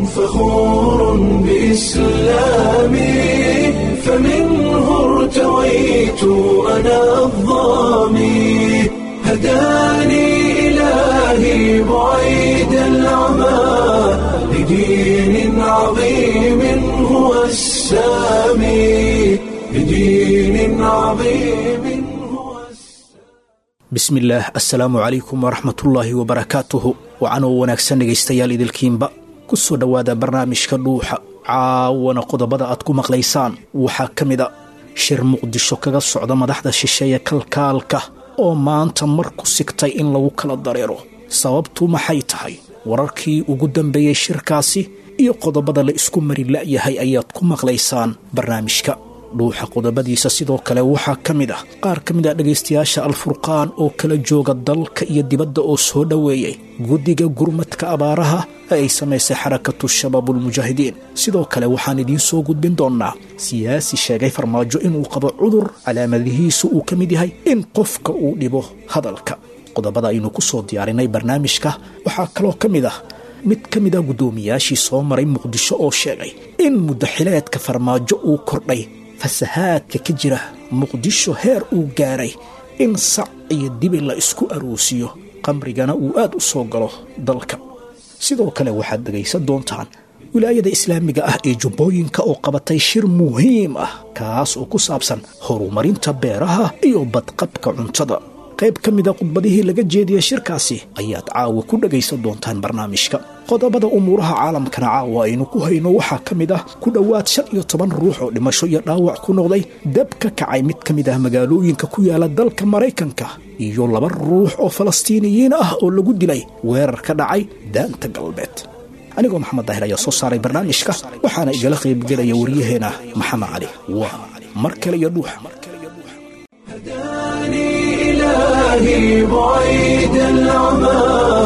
فخور بإسلامي فمنه ارتويت أنا الظامي هداني إلهي بعيد العمى لدين عظيم هو السامي لدين عظيم هو bismillaah assalaamu calaykum waraxmatullaahi wabarakaatuhu wacanoo wanaagsan dhegaystayaal idilkiinba ku soo dhowaada barnaamijka dhuuxa caawana qodobada aad ku maqlaysaan waxaa ka mid a shir muqdisho kaga socda madaxda shisheeye kalkaalka oo maanta mar ku sigtay in lagu kala dareero sababtu maxay tahay wararkii ugu dambeeyey shirkaasi iyo qodobada la isku mari la'yahay ayaad ku maqlaysaan barnaamijka dhuuxa qodobadiisa sidoo kale waxaa ka mid ah qaar ka mid ah dhegaystayaasha alfurqaan oo kala jooga dalka iyo dibadda oo soo dhoweeyey guddiga gurmadka abaaraha ee ay samaysay xarakatu shabaabulmujaahidiin sidoo kale waxaan idiin soo gudbin doonnaa siyaasi sheegay farmaajo inuu qabo cudur calaamadihiisu uu ka mid yahay in qofka uu dhibo hadalka qodobada aynu ku soo diyaarinay barnaamijka waxaa kaloo ka mid ah mid ka mid a guddoomiyaashii soo maray muqdisho oo sheegay in muddaxileedka farmaajo uu kordhay fasahaadka ka jira muqdisho heer uu gaaray in sac iyo dibi la isku aroosiyo qamrigana uu aad u soo galo dalka sidoo kale waxaad dhegaysan doontaan wilaayada islaamiga ah ee jubbooyinka oo qabatay shir muhiim ah kaas oo ku saabsan horumarinta beeraha iyo badqabka cuntada qayb ka mida khudbadihii laga jeediyey shirkaasi ayaad caawa ku dhegaysan doontaan barnaamijka qodobada umuuraha caalamkana caawa aynu ku hayno waxaa ka mid ah ku dhowaad shan iyo toban ruux oo dhimasho iyo dhaawac ku noqday dab ka kacay mid ka mid ah magaalooyinka ku yaala dalka maraykanka iyo laba ruux oo falastiiniyiin ah oo lagu dilay weerar ka dhacay daanta galbeed anigoo maxamed daahir ayaa soo saaray barnaamijka waxaana igala qaybgelaya waryaheena maxamed cali waa mar kale iyo dhuuxa هداني إلهي بعيد العمى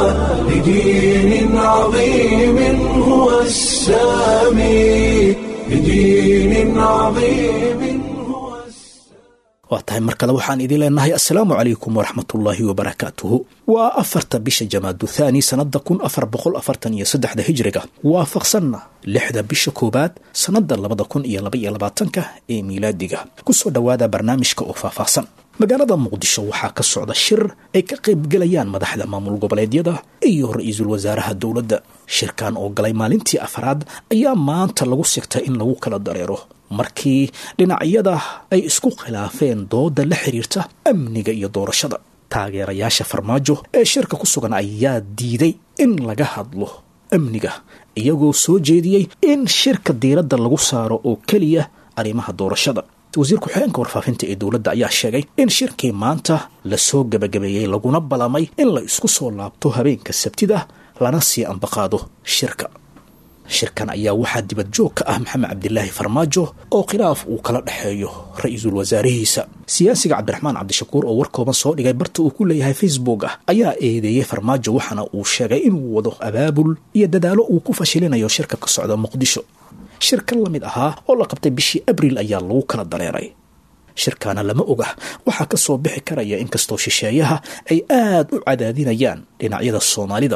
لدين عظيم هو السامي لدين عظيم هو السامي waa tahay mar kale waxaan idin leenahay assalaamu calaykum waraxmatullaahi wabarakaatuhu waa afarta bisha jamaadu thaani sannada kun afar boqol afartan iyo saddexda hijriga waafaqsanna lixda bisha koowaad sannada labada kun iyo laba iyo labaatanka ee miilaadiga kusoo dhowaada barnaamijka oo faahfaahsan magaalada muqdisho waxaa ka socda shir ay ka qaybgelayaan madaxda maamul goboleedyada iyo ra-iisul wasaaraha dowladda shirkan oo galay maalintii afraad ayaa maanta lagu sigtay in lagu kala dareero markii dhinacyada ay isku khilaafeen dooda la xiriirta amniga iyo doorashada taageerayaasha farmaajo ee shirka ku sugan ayaa diiday in laga hadlo amniga iyagoo soo jeediyey in shirka diiradda lagu saaro oo keliya arrimaha doorashada wasiir ku-xigeenka warfaafinta ee dowladda ayaa sheegay in shirkii maanta lasoo gebagabeeyey laguna balamay in la isku soo laabto habeenka sabtida lana sii ambaqaado shirka shirkan ayaa waxaa dibad joog ka ah maxamed cabdilaahi farmaajo oo khilaaf uu kala dhexeeyo ra-iisul wasaarihiisa siyaasiga cabdiraxmaan cabdishakuur oo war kooban soo dhigay barta uu ku leeyahay facebook ah ayaa eedeeyey farmaajo waxaana uu sheegay inuu wado abaabul iyo dadaalo uu ku fashilinayo shirka ka socda muqdisho shirkan la mid ahaa oo la qabtay bishii abriil ayaa lagu kala dareeray shirkaana lama oga waxaa ka soo bixi karaya inkastoo shisheeyaha ay aad u cadaadinayaan dhinacyada soomaalida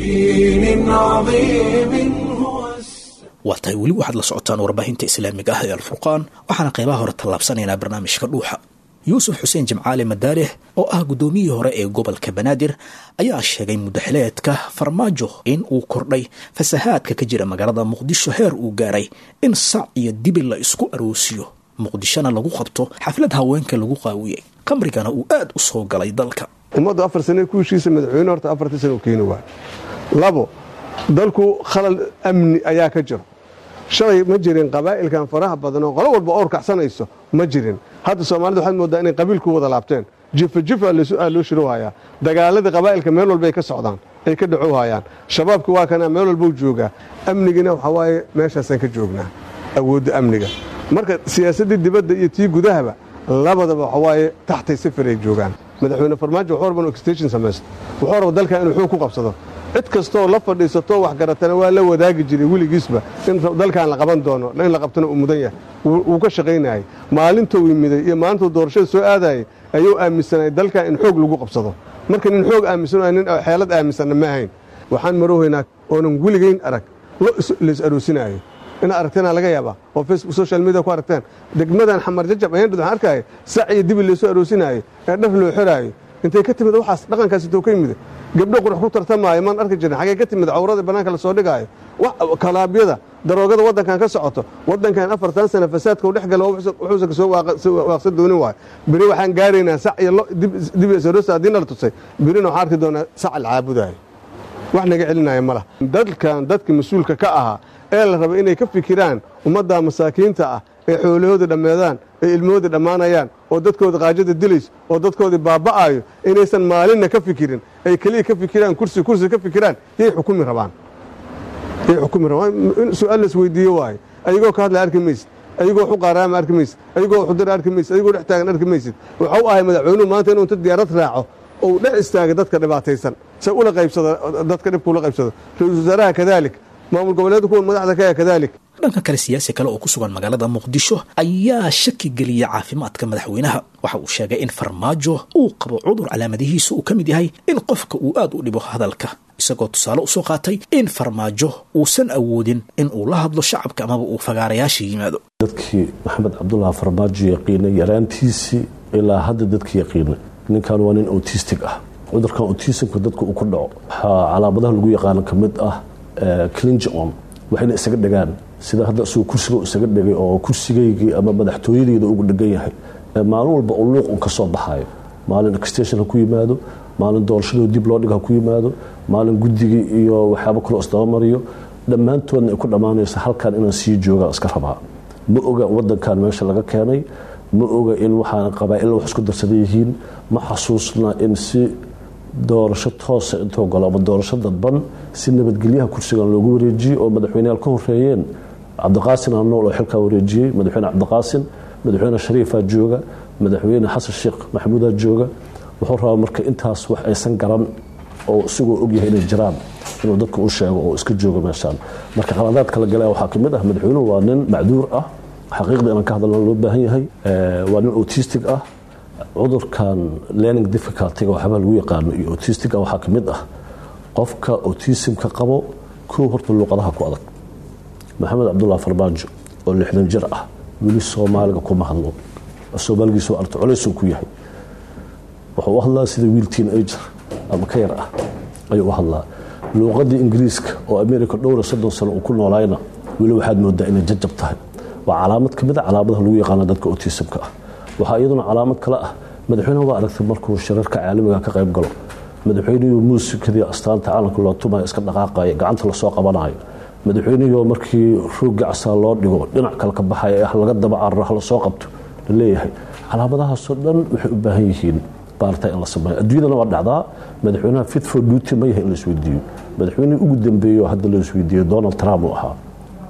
لدين عظيم هو السامي waa tahay weli waxaad la socotaan warbaahinta islaamiga ah ee alfurqaan waxaana qaybaha hore tallaabsanaynaa barnaamijka dhuuxa yuusuf xuseen jimcaale madaaleh oo ah guddoomiyihii hore ee gobolka banaadir ayaa sheegay muddaxileedka farmaajo in uu kordhay fasahaadka ka jira magaalada muqdisho heer uu gaaray in sac iyo dibi la isku aroosiyo muqdishona lagu qabto xaflad haweenka lagu qaawiyey qamrigana uu aad u soo galay dalka ummaddu afar sane ku heshiisa madaxweyne horta afartii sano u keeni waay labo dalku khalal amni ayaa ka jiro shalay ma jirin qabaa'ilkan faraha badan oo qolo walba oor kacsanayso ma jirin hadda soomaalida waxaad moodaa inay qabiil ku wada laabteen jifa jifa aa loo shirowhayaa dagaaladii qabaa'ilka meel walba ay ka socdaan ay ka dhacowhayaan shabaabka waa kana meel walbau joogaa amnigina waxaa waaye meeshaasaan ka joognaa awoodda amniga marka siyaasaddii dibadda iyo tii gudahaba labadaba waxa waaye taxtay sifir ay joogaan madaxweyne farmaajo wuxuu raba inuu extension samaysto wuxuu raba dalkan inuu xoog ku qabsado cid kastoo la fadhiisatoo wax garatana waa la wadaagi jiray weligiisba in dalkan la qaban doono in la qabtana uu mudan yahay wuu ka shaqaynayay maalintou yimiday iyo maalintuu doorashada soo aadayay ayuu aaminsanay dalkan in xoog lagu qabsado marka nin xoog aaminsan nin xeelad aaminsanna ma ahayn waxaan maroohaynaa oonan weligayn arag lo lays aroosinaayo inaad aragteenaa laga yaabaa oo facebook social media ku aragteen degmadan xamar jajab ayaan dhid waxaan arkaya sac iyo dibi laysoo aroosinaayo ee dhar loo xiraayo intay ka timid waxaas dhaqankaas intoo ka yimid gabdho qurux ku tartamaayo maan arki jirin xagee ka timid cawrada bannaanka la soo dhigaayo kalaabyada daroogada waddankan ka socoto waddankan afartan sana fasaadka u dhex gala wuxuusa kasoo waaqsan doonin waayo beri waxaan gaaraynaa sac iyo dib iyo saroosa haddii nala tusay berina waxaan arki doonaa sac la caabudaayo wax naga celinaya ma laha dadkan dadka mas-uulka ka ahaa ee la raba inay ka fikiraan ummadda masaakiinta ah ee xoolahooda dhammeedaan ee ilmahooda dhammaanayaan oo dadkooda qaajada dilayso oo dadkoodii baaba'aayo inaysan maalinna ka fikirin ay keliya ka fikiraan kursi kursi ka fikiraan yay xukumi rabaan yay xukumi rabaan in su-aal las weydiiyo waayo ayagoo ka hadlaya arki maysid ayagoo xuqaaraama arki maysid ayagoo xudira arki maysid ayagoo dhex taagan arki maysid waxau ahay madaxweynuhu maanta inuu inta diyaarad raaco ou dhex istaaga dadka dhibaataysan se ula qaybsado dadka dhibka ula qaybsado ra-iisul wasaaraha kadaalik maamul goboleedka kuwan madaxda kaya kadaalik dhanka kale siyaasi kale oo ku sugan magaalada muqdisho ayaa shaki geliyay caafimaadka madaxweynaha waxa uu sheegay in farmaajo uu qabo cudur calaamadihiisa uu ka mid yahay in qofka uu aad u dhibo hadalka isagoo tusaale usoo qaatay in farmaajo uusan awoodin in uu la hadlo shacabka amaba uu fagaarayaasha yimaado dadkii maxamed cabdullah farmaajo yaqiinay yaraantiisii ilaa hadda dadkii yaqiinay ninkan waa nin autistic ah cudurkan autismka dadka uu ku dhaco waxaa calaamadaha lagu yaqaano ka mid ah clingon waxayna isaga dhegaan sida hadda isagoo kursiga isaga dhegay oo kursigaygii ama madaxtooyadeyda ugu dhegan yahay maalin walba uu luuq un ka soo baxaayo maalin extension ha ku yimaado maalin doorashadoo dib loo dhig ha ku yimaado maalin guddigii iyo waxyaaba kaloo isdabamariyo dhammaantoodna ay ku dhammaanaysa halkan inaan sii jooga iska rabaa ma oga wadankan meesha laga keenay ma oga in waxaan qabaa-illa wax isku darsadan yihiin ma xasuusna in si doorasho toosa intoo galo ama doorasho dadban si nabadgelyaha kursigan loogu wareejiyey oo madaxweyneyaal ka horeeyeen cabdiqaasin anool oo xilkaa wareejiyey madaxweyne cabdiqaasin madaxweyne shariifaa jooga madaxweyne xasan sheekh maxamuudaa jooga wuxuu rabaa marka intaas wax aysan garan oo isagoo ogyahay inay jiraan inuu dadka u sheego oo iska joogo meeshaan marka qaladaad kala gala waxaa kamid ah madaxweynuhu waa nin macduur ah xaqiiqda inaan ka hadalna loo baahan yahay waa nin autistic ah cudurkan learning difficultyga waxyaabaa lagu yaqaano iyo autistica waxaa ka mid ah qofka autismka qabo kow horta luuqadaha ku adag maxamed cabdullah farmaajo oo lixdan jir ah weli soomaaliga kuma hadlo soomaaligiisu arto colaysuu ku yahay wuxuu u hadlaa sida wiil teen ager ama ka yar ah ayuu u hadlaa luuqadii ingiriiska oo america dhowra soddon sano uu ku noolayna weli waxaad moodaa inay jajab tahay waa calaamad ka mid a calaamadaha lagu yaqaano dadka autismka ah waxaa iyaduna calaamad kale ah madaxweyneha waa aragtay markuu shirarka caalamiga ka qayb galo madaxweynihii muusikadii astaanta caalamka loo tumayo iska dhaqaaqayo gacanta lasoo qabanayo madaxweynihii markii roogga casaa loo dhigo dhinac kale ka baxaya ah laga daba cararo ha lasoo qabto la leeyahay calaamadahaasoo dhan waxay u baahan yihiin baarta in la sameeyo adduunyadana waa dhacdaa madaxweynaha fit for duty ma yahay in la isweydiiyo madaxweynihii ugu dambeeyey oo hadda la isweydiiyo donald trump uu ahaa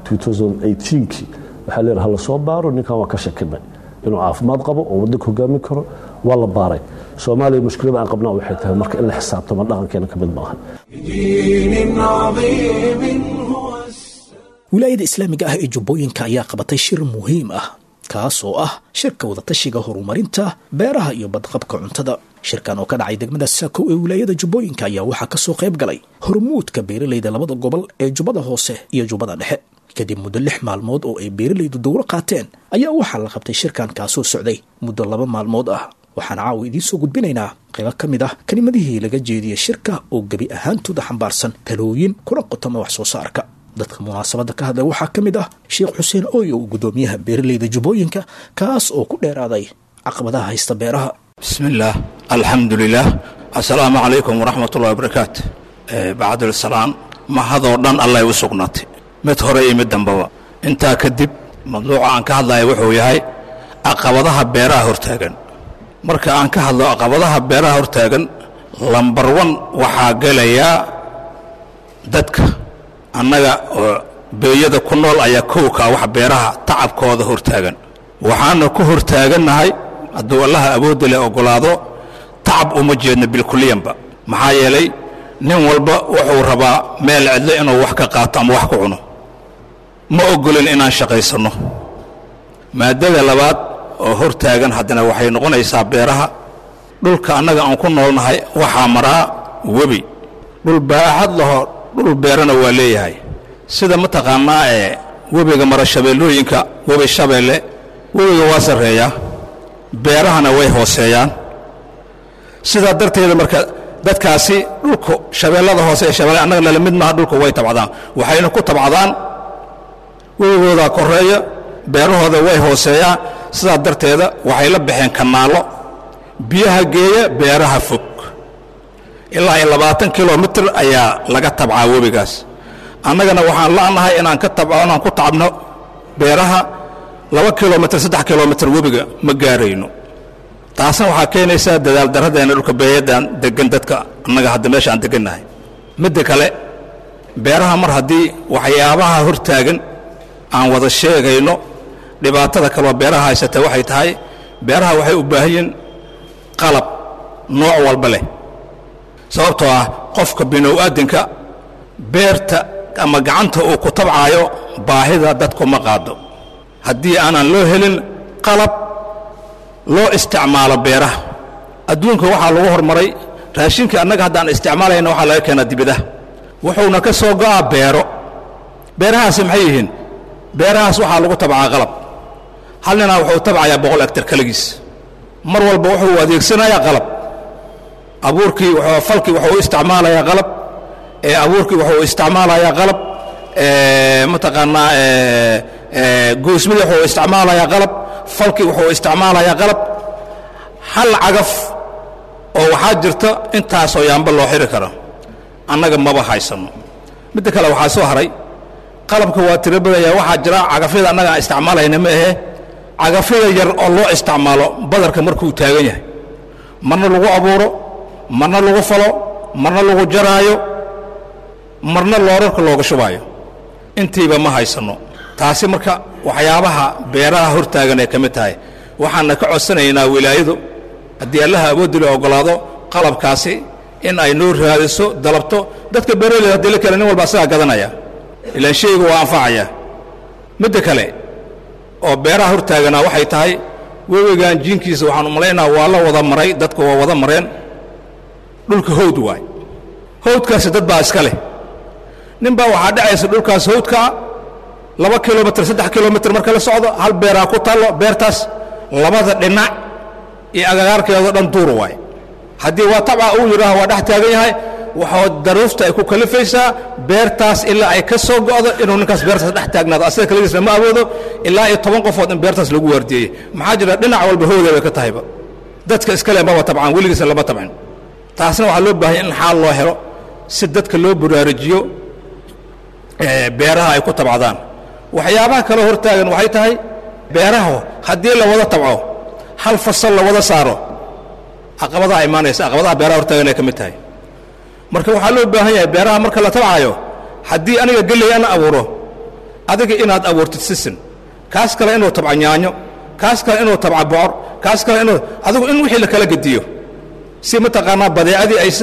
2018kii waxaa leeyahay ha lasoo baaro ninkan waa ka shakinay inuu caafimaad qabo oo wadanka hogaamin karo waa la baaray soomaaliya mushkilada aan qabnaa waxay tahay marka in la xisaabtamo dhaqankeena ka mid maaha بدين عظيم هو السلام wilaayada islaamiga ah ee jubbooyinka ayaa qabatay shir muhiim ah kaas oo ah shirka wadatashiga horumarinta beeraha iyo badqabka cuntada shirkan oo ka dhacay degmada saako ee wilaayada jubbooyinka ayaa waxaa kasoo qayb galay hormuudka beeralayda labada gobol ee jubbada hoose iyo jubbada dhexe kadib muddo lix maalmood oo ay beeralaydu dowro qaateen ayaa waxaa la qabtay shirkan kaasoo socday muddo laba maalmood ah waxaan caawa idiin soo gudbinaynaa qaybo ka mid ah kelimadihii laga jeediyey shirka oo gebi ahaantooda xambaarsan talooyin kuna qotoma wax soo saarka dadka munaasabadda ka hadlay waxaa ka mid ah sheekh xuseen ooyow gudoomiyaha beeralayda jubbooyinka kaas oo ku dheeraaday caqabadaha haysta beeraha بسم الله الحمد لله السلام عليكم ورحمة الله وبركاته آه، بعد السلام ما هذا ودان الله يسقناتي mid hore iyo mid dambaba intaa kadib madluuca aan ka hadlaya wuxuu yahay caqabadaha beeraha hortaagan marka aan ka hadlo caqabadaha beeraha hortaagan lambar wan waxaa gelayaa dadka annaga oo beeyada ku nool ayaa kowkaa wax beeraha tacabkooda hortaagan waxaana ku hortaagannahay hadduu allaha awoodda leh oggolaado tacab uma jeedno bilkuliyanba maxaa yeelay nin walba wuxuu rabaa meel cidlo inuu wax ka qaato ama wax ku cuno ma oggolin inaan shaqaysanno maaddada labaad oo hortaagan haddana waxay noqonaysaa beeraha dhulka annaga aan ku noolnahay waxaa maraa webi dhul baaxad laho dhul beerana waa leeyahay sida mataqaanaa ee webiga mara shabeellooyinka webi shabeelle webiga waa sarreeyaa beerahana way hooseeyaan sidaa darteeda marka dadkaasi dhulku shabeellada hoose ee shabeelle annaga nala mid maaha dhulku way tabcdaan waxayna ku tabcadaan webigoodaa koreeya beerahooda way hooseeyaan sidaa darteeda waxay la baxeen kanaallo biyaha geeya beeraha fog ilaa iyo labaatan kilomitir ayaa laga tabcaa webigaas annagana waxaan la'nahay inaan ka tab inaan ku tacabno beeraha laba kilomitir saddex kilomitir webiga ma gaarayno taasna waxaa keenaysaa dadaal darradeena dhulka beeyadaan degan dadka annaga hadda meesha aan degannahay midda kale beeraha mar haddii waxyaabaha hortaagan aan wada sheegayno dhibaatada kaloo beeraha haysata waxay tahay beeraha waxay u baahan yihiin qalab nooc walba leh sababtoo ah qofka binow-aadinka beerta ama gacanta uu ku tabcaayo baahida dadku ma qaado haddii aanan loo helin qalab loo isticmaalo beeraha adduunka waxaa lagu hormaray raashinka annaga haddaan isticmaalayna waxaa laga keenaa dibidaha wuxuuna ka soo go'aa beero beerahaasi maxay yihiin beerahaas waxaa lagu tabcaa qalab hal ninaa wuxuu tabcayaa boqol egtar keligiis mar walba wuxuu adeegsanayaa qalab abuurkii wuxuu falkii wuxuu u isticmaalayaa qalab ee abuurkii wuxuu isticmaalayaa qalab ee mataqaanaa ee ee goosmidii wuxuu isticmaalayaa qalab falkii wuxuu isticmaalayaa qalab hal cagaf oo waxaa jirta intaasoo yaamba loo xiri karo annaga maba haysanno midda kale waxaa soo haray qalabka waa tiro badaya waxaa jira cagafyada annaga aan isticmaalayna ma ahe cagafyada yar oo loo isticmaalo badarka markuu taagan yahay marna lagu abuuro marna lagu falo marna lagu jaraayo marna loorarka looga shubaayo intiiba ma haysanno taasi marka waxyaabaha beeraha hortaagan ay ka mid tahay waxaana ka codsanaynaa wilaayadu haddii allaha awooddi la oggolaado qalabkaasi in ay noo raadiso dalabto dadka beeraleyda haddii la kale nin walba asagaa gadanaya ilaan shayga waa anfacaya midda kale oo beeraha hortaaganaa waxay tahay webigan jiinkiisa waxaan u malaynaa waa la wada maray dadka waa wada mareen dhulka hawd waay hawdkaasi dad baa iska leh nin baa waxaa dhacaysa dhulkaas hawdkaa laba kilomitr saddex kilomitr marka la socdo hal beeraa ku taallo beertaas labada dhinac iyo agagaarkeedo dhan duur waay haddii waa tabca uu yidhaaho waa dhex taagan yahay waxaa daruufta ay ku kalifaysaa beertaas ilaa ay ka soo go'do inuu ninkaas beertaas dhex taagnaado asaga kaligiisna ma awoodo ilaa iyo toban qofood in beertaas lagu waardiyeeyey maxaa jira dhinac walba howda bay ka tahayba dadka iskale maba tabcaan weligiisna lama tabcin taasna waxaa loo baahanya in xaal loo helo si dadka loo baraarujiyo beeraha ay ku tabcadaan waxyaabaha kaloo hortaagan waxay tahay beeraha haddii la wada tabco hal fasal la wada saaro caqabadaha imaanaysa caqabadaha beeraha hortaagan ay ka mid tahay marka waxaa loo baahan yahay beeraha marka la tabcayo haddii aniga geley ana abuuro adiga inaad abuurtid sisin kaas kale inuu tabca yaanyo kaas kale inuu tabca bocor kaas kale inuu adigu in wixii la kala gediyo si mataqaanaa badeecadii aysa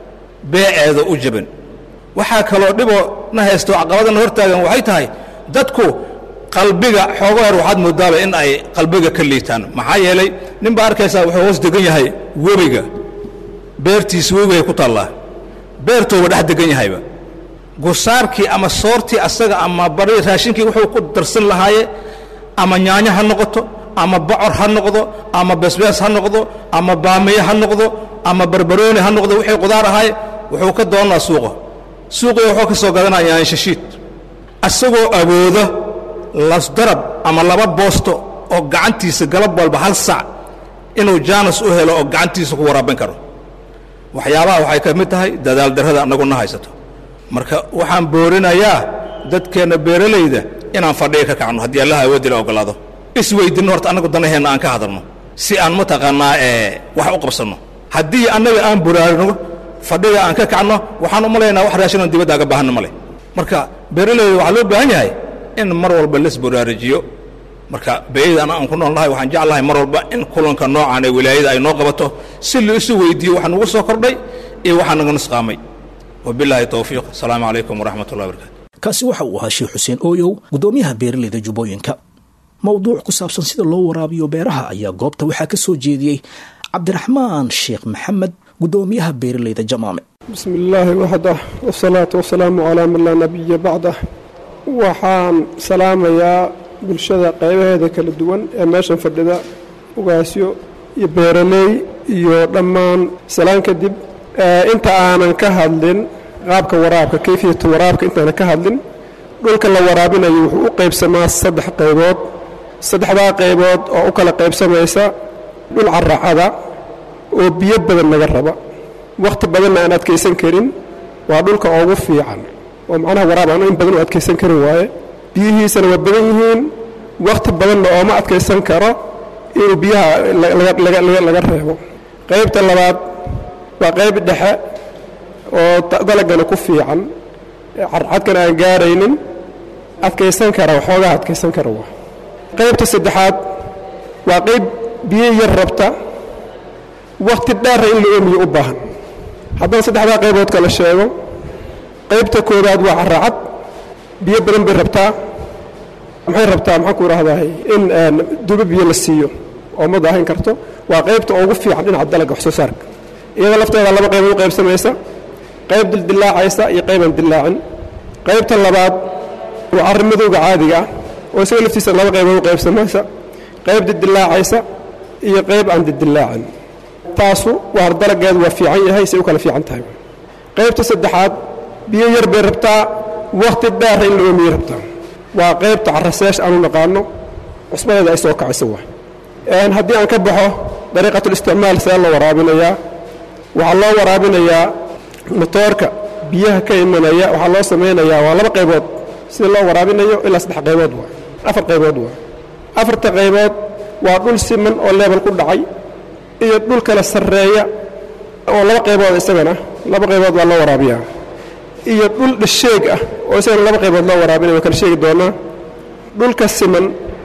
beeceeda u jabin waxaa kaloo dhiboo na haysto caqabadana hortaagan waxay tahay dadku qalbiga xoogo hor waxaad moodaaba in ay qalbiga ka liitaan maxaa yeelay nin baa arkaysaa wuxuu hoos degan yahay webiga beertiisa webigay ku taallaa beertooba dhex degan yahayba gusaarkii ama soortii asaga ama bari raashinkii wuxuu ku darsan lahaaye ama yaanyo ha noqoto ama bocor ha noqdo ama besbees ha noqdo ama baamiye ha noqdo ama barbarooni ha noqdo wixii qudaar ahay wuxuu ka doonaa suuqa suuqiga wuxuu ka soo gadanaa yaanyo shashiid asagoo awooda lasdarab ama laba boosto oo gacantiisa galab walba hal sac inuu jaanas u helo oo gacantiisa ku waraabin karo waxyaabaha waxay ka mid tahay dadaal darrada annaguna haysato marka waxaan boorinayaa dadkeenna beeralayda inaan fadhiga ka kacno haddii allaha awooddi la oggolaado isweydinno horta annagu danaheenna aan ka hadalno si aan mataqaannaa ee wax u qabsanno haddii annaga aan buraarino fadhiga aan ka kacno waxaan u malaynaa wax raashinon dibadda aga baahanna ma leh marka beeralayda waxaa loo baahan yahay in mar walba las buraarijiyo marka beeyadana aan ku nool nahay waxaan jeclahay mar walba in kulanka noocaan ee wilaayada ay noo qabato si la isu weydiiyo waxa nugu soo kordhay iyo waxaa naga nusqaamay wabilaahi towfiiq asalaamu calaykum waraxmat ullahi barakaatu kaasi waxa uu ahaa sheekh xuseen ooyow guddoomiyaha beeralayda jubbooyinka mowduuc ku saabsan sida loo waraabiyo beeraha ayaa goobta waxaa ka soo jeediyey cabdiraxmaan sheekh maxamed guddoomiyaha beeralayda jamaame بسم الله وحده والصلاة والسلام على من لا نبي بعده waxaan salaamayaa bulshada qaybaheeda kala duwan ee meeshan fadhida ugaasyo iyo beeraley iyo dhammaan salaan kadib inta aanan ka hadlin qaabka waraabka kayfiyatu waraabka intaanan ka hadlin dhulka la waraabinayo wuxuu u qaybsamaa saddex qaybood saddexdaa qaybood oo u kala qaybsamaysa dhul caracada oo biyo badan laga raba wakhti badanna aan adkaysan karin waa dhulka ugu fiican oo macnaha waraab aan in badan u adkaysan karin waaye biyihiisana waa badan yihiin wakhti badanna ooma adkaysan karo inuu biyaha laga reebo qaybta labaad waa qayb dhexe oo dalagana ku fiican carcadkana aan gaaraynin adkaysan kara waxoogaa adkaysan kara waa qaybta saddexaad waa qayb biyo yar rabta wakhti dheera in la oomiyo u baahan haddaan saddexdaa qaybood kala sheego qaybta koowaad waa caracad biyo badan bay rabtaa maxay rabtaa maxaan ku idhaahdaay in dubo biyo la siiyo oo ma daahin karto waa qaybta ugu fiican dhinaca dalagga wax soo saarka iyada lafteeda laba qaybood u qaybsamaysa qayb dildillaacaysa iyo qaybaan dillaacin qaybta labaad waa carrimadowga caadiga ah oo isaga laftiisa laba qaybood u qaybsamaysa qayb dildillaacaysa iyo qayb aan dildillaacin taasu waa dalaggeedu waa fiican yahay say u kala fiican tahay qaybta saddexaad biyo yar bay rabtaa wakhti dheera in la oomiye rabtaa waa qaybta caraseesh aanu naqaano cusbadeeda ay soo kacaysa waa haddii aan ka baxo dariiqatulisticmaal see loo waraabinayaa waxaa loo waraabinayaa motoorka biyaha ka imanaya waxaa loo samaynayaa waa laba qaybood sida loo waraabinayo ilaa saddex qaybood waa afar qaybood waa afarta qaybood waa dhul siman oo leebel ku dhacay iyo dhul kala sarreeya oo laba qaybood isagana laba qaybood waa loo waraabiyaa iyo dhul dhasheeg ah oo isagana laba qaybood loo waraabinaya waa kala sheegi doonaa dhulka siman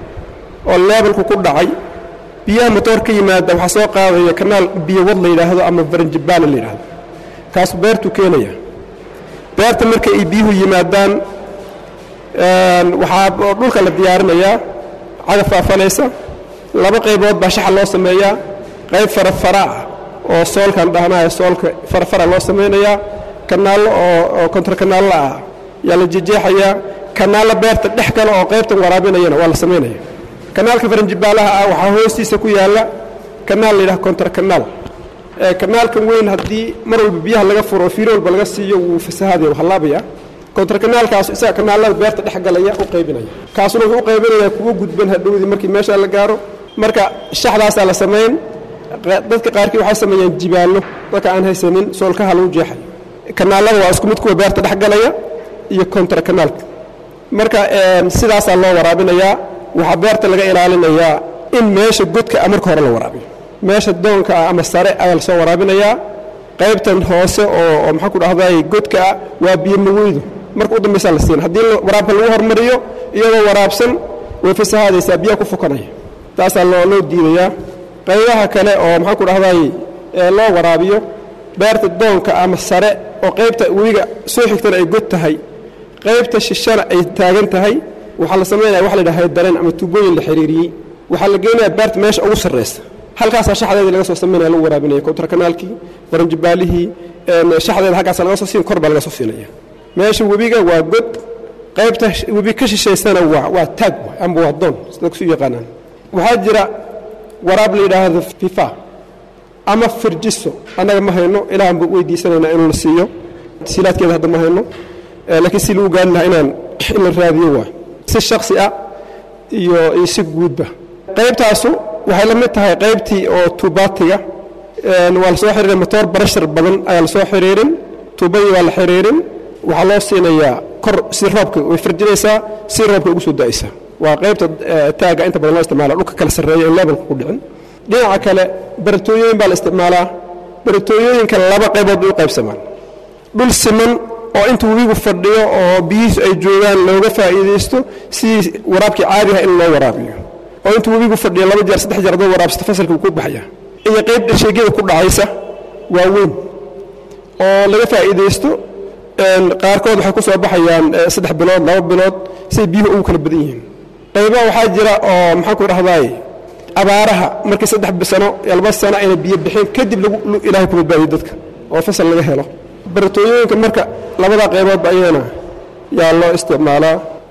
oo leebelku ku dhacay biyaha motoor ka yimaada waxaa soo qaadaya kanaal biyo wad la yidhaahdo ama faranjibaala la yidhaahdo kaasu beertuu keenaya beerta marka ay biyuhu yimaadaan waxaa dhulka la diyaarinayaa cagaf faafanaysa laba qaybood baa shaxa loo sameeyaa qayb farafara ah oo soolkan dhahnaya soolka farafara loo samaynayaa kanaallo oo kontar kanaallo ah yaa la jejeexayaa kanaallo beerta dhex kale oo qaybtan waraabinayana waa la samaynaya kanaalka faranjibaalaha ah waxaa hoostiisa ku yaalla kanaal la yidhaha kontar kanaal kanaalkan weyn haddii mar walba biyaha laga furo fiiro walba laga siiyo wuu fasahaadaya wuu hallaabaya kontarkanaalkaas isaga kanaalada beerta dhex galaya u qaybinaya kaasuna wuxuu u qaybinayaa kuwa gudban hadhowdii markii meeshaa la gaaro marka shaxdaasaa la samayn dadka qaarkii waxay sameeyaan jibaallo dadka aan haysanin soolkaha lagu jeexay kanaalada waa isku mid kuwa beerta dhex galaya iyo kontarkanaalka marka sidaasaa loo waraabinayaa waxaa beerta laga ilaalinayaa in meesha godka ah marka hore la waraabiyo meesha doonka ah ama sare ayaa lasoo waraabinayaa qaybtan hoose oo maxaan ku dhahday godka ah waa biyo maweydu marka u dambaysaa la siin haddii waraabka lagu hormariyo iyadoo waraabsan way fasahaadaysaa biyaha ku fukanaya taasaa loo loo diidayaa qaybaha kale oo maxaan ku dhahday loo waraabiyo beerta doonka ama sare oo qaybta webiga soo xigtana ay god tahay qaybta shishana ay taagan tahay waxaa la samaynaya waxa la yidhaha dareen ama tuubooyin la xiriiriyey waxaa la geynayaa beerta meesha ugu sarraysa halkaasaa shaxdeedii laga soo samaynaya lagu waraabinaya kontarkanaalkii baranjibaalihii shaxdeeda halkaasa laga soo siin kor baa laga soo siinaya meesha webiga waa god qaybta webi ka shishaysana waa waa taag amba waa doon sida kusu yaqaanaan waxaa jira waraab la yidhaahdo fifa ama firjiso annaga ma hayno ilaahan buu weydiisanaynaa inuu la siiyo silaadkeeda hadda ma hayno laakiin si lagu gaari lahaa inaan in la raadiyo waa si shaksi ah iyo iyo si guudba qaybtaasu waxay la mid tahay qaybtii oo tuubaatiga waa la soo xiriirin motoor barashar badan ayaa la soo xiriirin tuubadii waa la xiriirin waxaa loo siinayaa kor si roobka way firjinaysaa si roobka ugu soo da'aysa waa qaybta taaga inta badan loo isticmaala dhulka kala sarreeya in levelka ku dhicin dhinaca kale baratooyooyin baa la isticmaalaa baratooyooyinka laba qaybood bay u qaybsamaan dhul siman oo inta webigu fadhiyo oo biyihiisu ay joogaan looga faa'iidaysto sidii waraabkii caadiha in loo waraabiyo oo inta webigu fadhiyo laba jeer saddex jeer adoo waraabsata fasalka wuu ku baxaya iyo qayb dhasheegyada ku dhacaysa waa weyn oo laga faa'iidaysto qaarkood waxay ku soo baxayaan saddex bilood laba bilood siday biyuhu ugu kala badan yihiin qaybaha waxaa jira oo maxaan ku dhahdaay abaaraha markii saddex sano iyo laba sano ayna biyo bixin kadib lagu ilaahay ku badbaadiyo dadka oo fasal laga helo baratooyooyinka marka labada qayboodba ayadana yaa loo isticmaalaa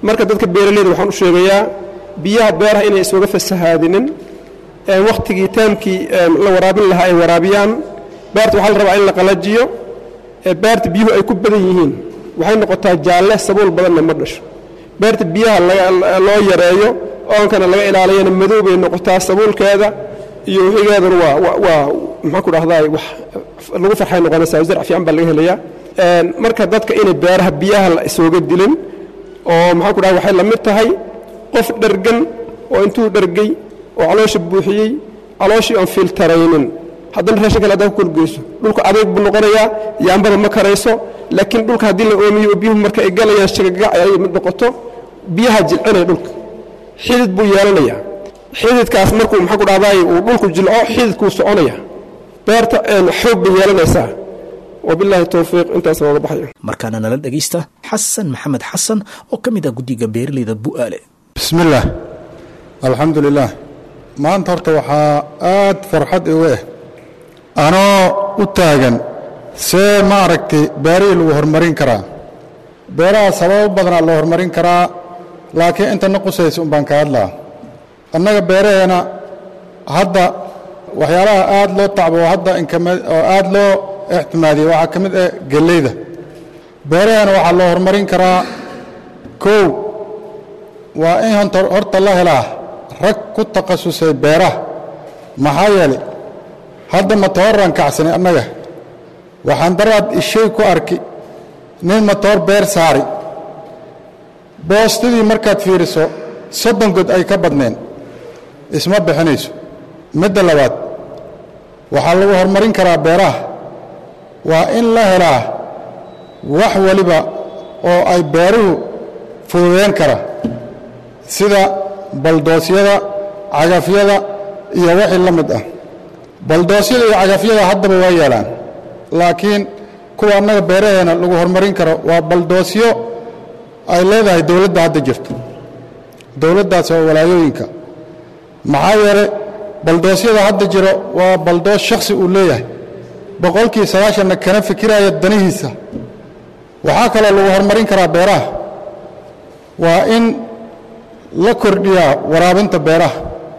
marka dadka beeraleyda waxaan u sheegayaa biyaha beeraha inay isuga fasahaadinin wakhtigii taamkii la waraabin lahaa ay waraabiyaan beerta waxaa la rabaa in la qalajiyo beerta biyuhu ay ku badan yihiin waxay noqotaa jaalle sabuul badanna ma dhasho beerta biyaha loo yareeyo oonkana laga ilaaliyana madow bay noqotaa sabuulkeeda iyo wixigeeduna waa waa maxaan ku dhahdaa wax lagu farxay noqonaysaa zarc fiican baa laga helayaa marka dadka inay beeraha biyaha la isooga dilin oo maxaan ku dhaha waxay la mid tahay qof dhergan oo intuu dhergay oo caloosha buuxiyey calooshii aan filtaraynin haddana raashin kale haddaa ku kolgeyso dhulka adeeg buu noqonayaa yaambada ma karayso laakiin dhulka haddii la oomiyo oo biyuhu marka ay galayaan shagagac ay mid noqoto biyaha jilcinaya dhulka xidid buu yeelanayaa xididkaas markuu maxaa ku dhahdaay uu dhulku jilco xididkuu soconaya beerta xoog bay yeelanaysaa wabilaahi towfiiq intaas looga baxayo markaana nala dhegaysta xasan maxamed xasan oo ka mid ah guddiga beeraleyda bu'aale bismillaah alxamdu lilaah maanta horta waxaa aad farxad igu ah anoo u taagan see ma aragtay beerihii lagu horumarin karaa beeraha sababo badanaa loo horumarin karaa laakiin inta na qusaysa un baan ka hadlaa annaga beeraheena hadda waxyaalaha aad loo tacbo hadda oo aad loo ixtimaadiyey waxaa ka mid ah geleyda beeraheena waxaa loo horumarin karaa kow waa in horta la helaa rag ku takhasusay beeraha maxaa yeelay hadda matooran kacsanay annaga waxaan daraad ishay ku arki nin matoor beer saari boostadii markaad fiiriso soddon god ay ka badneen isma bixinayso midda labaad waxaa lagu horumarin karaa beeraha waa in la helaa wax waliba oo ay beeruhu fududeen kara sida baldoosyada cagafyada iyo wixii la mid ah baldoosyada iyo cagafyada haddaba waa yeelaan laakiin kuwa annaga beeraheena lagu horumarin karo waa baldoosyo ay leedahay dowladda hadda jirto dowladdaas oo walaayooyinka maxaa yeelay baldoosyada hadda jiro waa baldoos shakhsi uu leeyahay boqolkii sagaashanna kana fikiraya danihiisa waxaa kaloo lagu horumarin karaa beeraha waa in la kordhiyaa waraabinta beeraha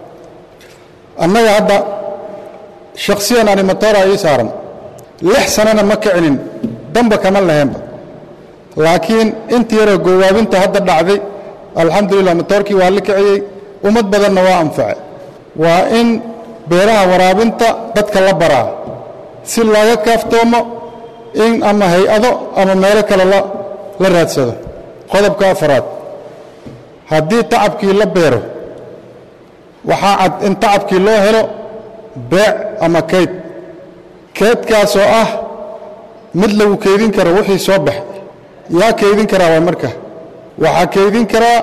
annaga hadda shakhsiyan animatoora ii saaran lix sanana ma kicinin damba kama laheenba laakiin inta yaroo goowaabinta hadda dhacday alxamdulilah matoorkii waa la kiciyey ummad badanna waa anface waa in beeraha waraabinta dadka la baraa si looga kaaftoomo in ama hay-ado ama meelo kale la raadsado qodobka afaraad haddii tacabkii la beero waxaa cad in tacabkii loo helo beec ama kayd keydkaasoo ah mid lagu keydin karo wixii soo baxay yaa keydin karaa waa marka waxaa keydin karaa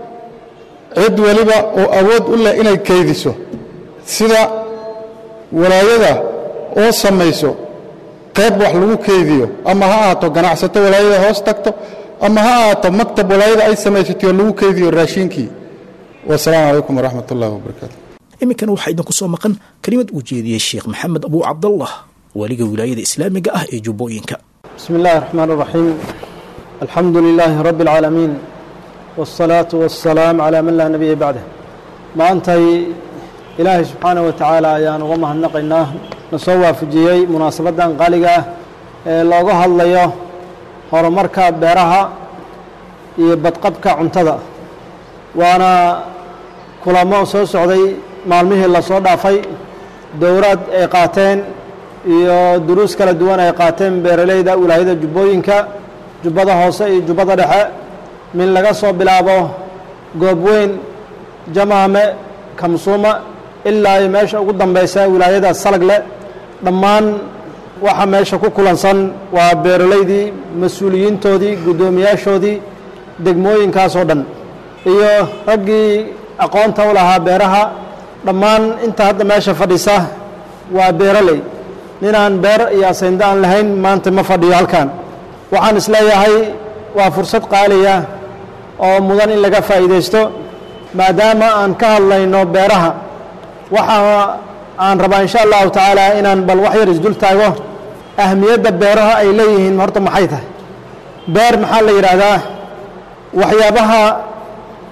cid weliba oo awood u leh inay keydiso sida walaayada oo samayso qayb wax lagu keydiyo ama ha ahaato ganacsato walaayada hoos tagto ama ha ahaato maktab walaayada ay samaysatay oo lagu keydiyo raashiinkii wasalaamu calaykum waraxmat ullahi wabarakaatu iminkana waxaa idinku soo maqan kelimad uu jeediyey sheekh maxamed abuu cabdallah waliga wilaayada islaamiga ah ee jubbooyinka بسم الله الرحمن الرحيم الحمد لله رب العالمين والصلاة والسلام على من لا نبي بعده ما أنتي إلهي سبحانه وتعالى ayaan uga mahadnaqaynaa na soo waafajiyey munaasabadan qaaliga ah ee looga hadlayo horumarka beeraha iyo badqabka cuntada waana kulamo soo socday maalmihii lasoo dhaafay dowraad ay qaateen iyo duruus kala duwan ay qaateen beeraleyda wilaayada jubbooyinka jubbada hoose iyo jubbada dhexe min laga soo bilaabo goobweyn jamaame kamsuuma ilaa iyo meesha ugu dambeysa wilaayada salagle dhammaan waxa meesha ku kulansan waa beeraleydii mas-uuliyiintoodii guddoomiyaashoodii degmooyinkaasoo dhan iyo raggii aqoonta u lahaa beeraha dhammaan inta hadda meesha fadhisa waa beeraley ninaan beer iyo asaynda aan lahayn maanta ma fadhiyo halkan waxaan isleeyahay waa fursad qaaliya oo mudan in laga faa'iidaysto maadaama aan ka hadlayno beeraha waxa aan rabaa insha allahu tacaala inaan bal wax yar isdul taago ahmiyadda beeraha ay leeyihiin horta maxay tahay beer maxaa la yidhaahdaa waxyaabaha